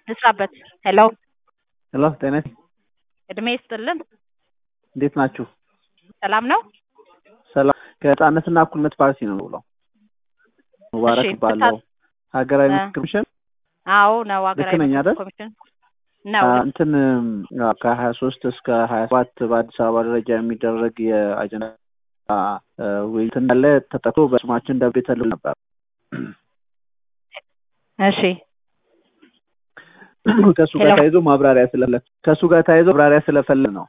ልስራበት። ሄሎ ሄሎ ጤና እድሜ ይስጥልን። እንዴት ናችሁ? ሰላም ነው? ሰላም ከህፃነትና እኩልነት ፓርቲ ነው ብለው ሙባረክ እሺ፣ ባለው ሀገራዊ እ ምክክር ኮሚሽን አዎ ነው ሀገራዊ ልክ ነኝ ምክክር አይደል? ኮሚሽን ነው። አ፣ እንትን አዎ፣ ከሀያ ሶስት እስከ ሀያ ሰባት በአዲስ አበባ ደረጃ የሚደረግ የአጀንዳ አ፣ እ፣ ውይይት እንዳለ ተጠቅቶ በስማችን ደብዳቤ ተልኮ ነበር። እሺ ከእሱ ጋር ሄሎ። ተያይዞ ማብራሪያ ስለፈለግ ከእሱ ጋር ተያይዞ ማብራሪያ ስለፈለግ ነው።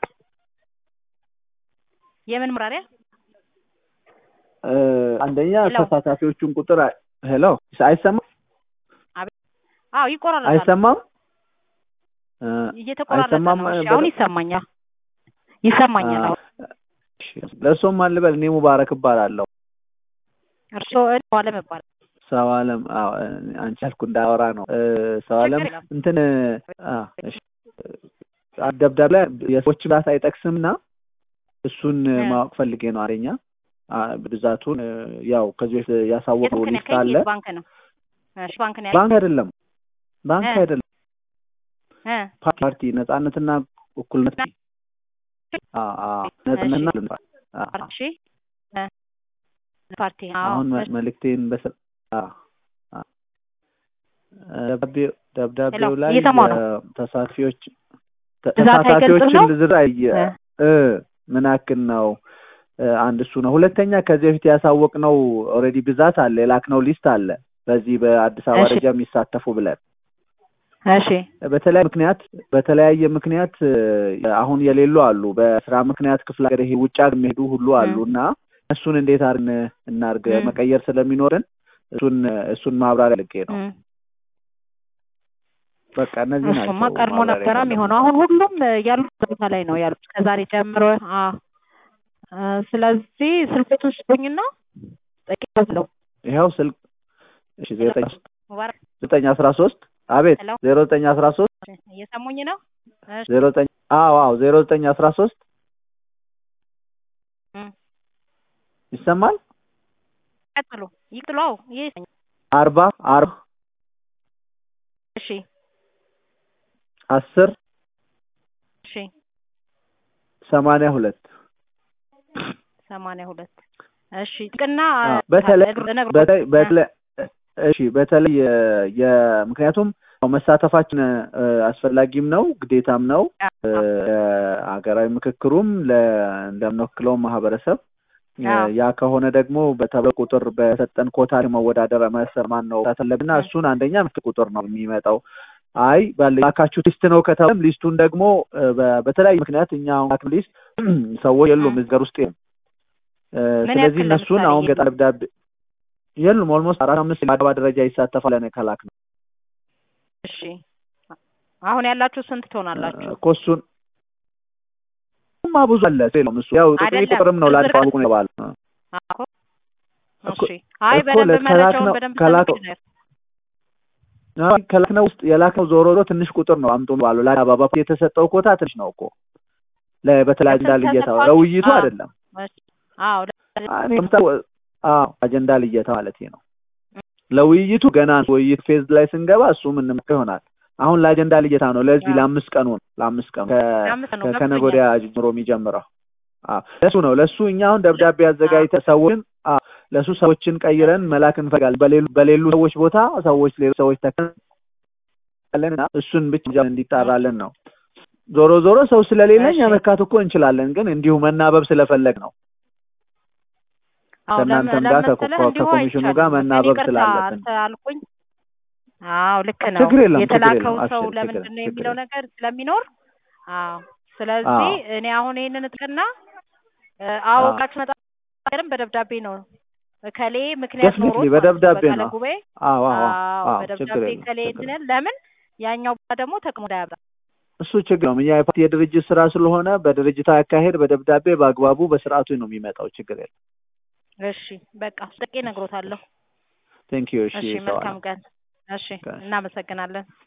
የምን ማብራሪያ? እ፣ አንደኛ ሄሎ። ተሳታፊዎቹን ቁጥር አ- ሄሎ አይሰማም አዎ ይቆራረጣል። አይሰማም እ፣ እየተቆራረጠ አይሰማም ነው። እሺ በደንብ? አሁን ይሰማኛል። ይሰማኛል። አ፣ አሁን እሺ፣ ለእርሶም አልበል እኔ ሙባረክ እባላለሁ። እርስዎ እኔ አለም እባላለሁ። ሰው አለም አዎ፣ አንቺ ያልኩ እንዳወራ ነው። እ፣ ሰው አለም ችግር የለም። እንትን አ፣ እሺ፣ አ፣ ደብዳቤ ላይ የሰዎች ብዛት አይጠቅስምና እሱን እ። ማወቅ ፈልጌ ነው። አንደኛ አ፣ ብዛቱን እ፣ ያው ከዚህ በፊት የት ያሳወቀው ባንክ ነው ሊስት ያልከኝ? አለ። የት ባንክ ነው? እሺ ባንክ ነው ያልከኝ? ባንክ አይደለም፣ ባንክ እ። አይደለም፣ እ ፓርቲ ነጻነትና እኩልነት አ፣ አ፣ ነጻነትና እሺ። እኩልነት አ፣ አ። እሺ እ ፓርቲ አዎ አሁን መ- እሺ። መልእክቴን በሰ አ፣ አ። ደብዳቤው ደብዳቤው ሄሎ፣ ላይ እየሰማሁ ነው። ተሳታፊዎች ተ- ብዛት አይገልጽም ተሳታፊዎችን ነው? ዝርዝር አየ እ እ ምን ያክል ነው? እ፣ አንድ እሱ ነው። ሁለተኛ ከዚህ በፊት ያሳወቅነው ኦልሬዲ ብዛት አለ፣ የላክነው ሊስት አለ። በዚህ በአዲስ አበባ እሺ። ደረጃ የሚሳተፉ ብለን እሺ በተለያየ ምክንያት በተለያየ ምክንያት እ፣ አሁን የሌሉ አሉ። በስራ ምክንያት ክፍለ ሀገር ይሄ ውጭ ሀገር የሚሄዱ ሁሉ አሉ እ። እና እሱን እንዴት አድርገን እናድርግ እ። መቀየር ስለሚኖርን እሱን እሱን ማብራሪያ ልጌ ነው። እ በቃ እነዚህ ናቸው። እሱማ ቀድሞ ማብራሪያ ነበረ የፈለጉት። የሚሆነው። አሁን ሁሉም እ፣ ያሉት ቦታ ላይ ነው ያሉት ከዛሬ ጀምሮ። አ እ፣ ስለዚህ ስልኮቱን ስጡኝና ጠቂለው ይኸው ስልክ እሺ ዘጠኝ ሙባረክ ዘጠኝ አስራ ሶስት አቤት ሄሎ ዜሮ ዘጠኝ አስራ ሶስት እየሰሙኝ ነው? እሺ ዜሮ ዘጠኝ አዎ አዎ ዜሮ ዘጠኝ አስራ ሶስት እ፣ ይሰማል ቀጥሉ ይቅጥሉ። አዎ ይህ አርባ አርባ እሺ አስር እሺ ሰማንያ ሁለት ሰማንያ ሁለት እሺ ጥቅና አዎ፣ በተለይ እነግሮ- በተለይ በተለይ እሺ በተለይ የ- የ- ምክንያቱም ያው መሳተፋችን እ፣ አስፈላጊም ነው ግዴታም ነው እ፣ ሀገራዊ ምክክሩም ለ- እንደምንወክለው ማህበረሰብ እ፣ አዎ። ያ ከሆነ ደግሞ በተበ ቁጥር በሰጠን ኮታ መወዳደር መሰር ማን ነው ተፈለግና እ። እሱን አንደኛ ምክር ቁጥር ነው የሚመጣው። አይ ባለ ላካችሁ ሊስት ነው ከተባለም ሊስቱን ደግሞ እ፣ በ- በተለያዩ ምክንያት እኛ አሁን ላክን ሊስት ሰዎች የሉም እ። እዚህ ሀገር ውስጥ የሉም። እ፣ ምን ስለዚህ ያክል እነሱን ለምሳሌ አሁን የሉም? ገጣ ደብዳቤ የሉም ኦልሞስት አራት አምስት በአድባ ደረጃ ይሳተፋል ለን ከላክ ነው እሺ አሁን ያላችሁ ስንት ትሆናላችሁ? እኮ እሱን ማ ብዙ አለ የለውም እሱ ያው ጥቂት አይደለም፣ ቁጥርም ነው ዝርዝር ላድፋ ቁ ይባል አዎ እኮ- እሺ አይ እኮ በደንብ ለከላክ መረጃውን ነው- በደንብ ከላክ- ሰምቼ ነው። ከላክነው ውስጥ የላክነው ዞሮ ዞሮ ትንሽ ቁጥር ነው አምጡ ባሉ ለአበባ የተሰጠው ኮታ ትንሽ ነው እኮ ለ- በተለይ አጀንዳ ለስንት ልየታ ተሰጥቷል? ለውይይቱ አዎ። አይደለም እሺ አዎ እኔ ምታ- አዎ አጀንዳ ልየታ ማለት ነው ለውይይቱ ገና ውይይት ፌዝ ላይ ስንገባ እሱ ምን ይሆናል አሁን ለአጀንዳ ልየታ ነው ለዚህ አዎ። ለአምስት ቀኑ ነው ለአምስት ቀኑ ከ- ለአምስት ነው፣ ከ- ከነገ ገብቶኛል። ወዲያ ጀምሮ የሚጀምረው አዎ ለሱ ነው ለሱ እኛ አሁን ደብዳቤ አዘጋጅተን ሰዎችን አዎ ለሱ ሰዎችን ቀይረን መላክ እንፈልጋለን በሌሉ በሌሉ ሰዎች ቦታ ሰዎች ሌሎች ሰዎች ተከለን እና እሱን ብቻ እንዲጣራለን ነው ዞሮ ዞሮ ሰው ስለሌለኝ እሺ። መካት እኮ እንችላለን ግን እንዲሁ መናበብ ስለፈለግ ነው አዎ ከእናንተም ለምን- ጋር ለምን ከኮ- መሰለህ? እንዲሁ ከኮሚሽኑ አይቻልም። ጋር እኔ መናበብ ይቅርታ ስላለብን አንተ አልኩኝ። አዎ ልክ ነው። ችግር የለም፣ ችግር የተላከው የለም። ሰው አብሽር፣ ለምንድን ችግር- ነው ችግር የሚለው የለም። ነገር ስለሚኖር አዎ። ስለዚህ አዎ። እኔ አሁን ይሄንን እጥቅና አዎ አዎ። ቃች መጣም በደብዳቤ ነው እከሌ ምክንያት Definitely ኖሮት በደብዳቤ ማለት ነው። ጉባኤ አዎ አዎ አዎ አዎ ችግር በደብዳቤ የለም እከሌ ችግር የለም። እንትንን ለምን ያኛው ደግሞ ተቅሞ እንዳያብራ እሱ ችግር ነው። እኛ የፓርቲ የድርጅት ስራ ስለሆነ በድርጅታዊ አካሄድ በደብዳቤ በአግባቡ በስርዓቱ ነው የሚመጣው። ችግር የለም። እሺ በቃ ስጠቄ ነግሮታለሁ። ቴንክ ዩ። እሺ እሺ ሰው መልካም ቀን። እሺ ቀን። እናመሰግናለን።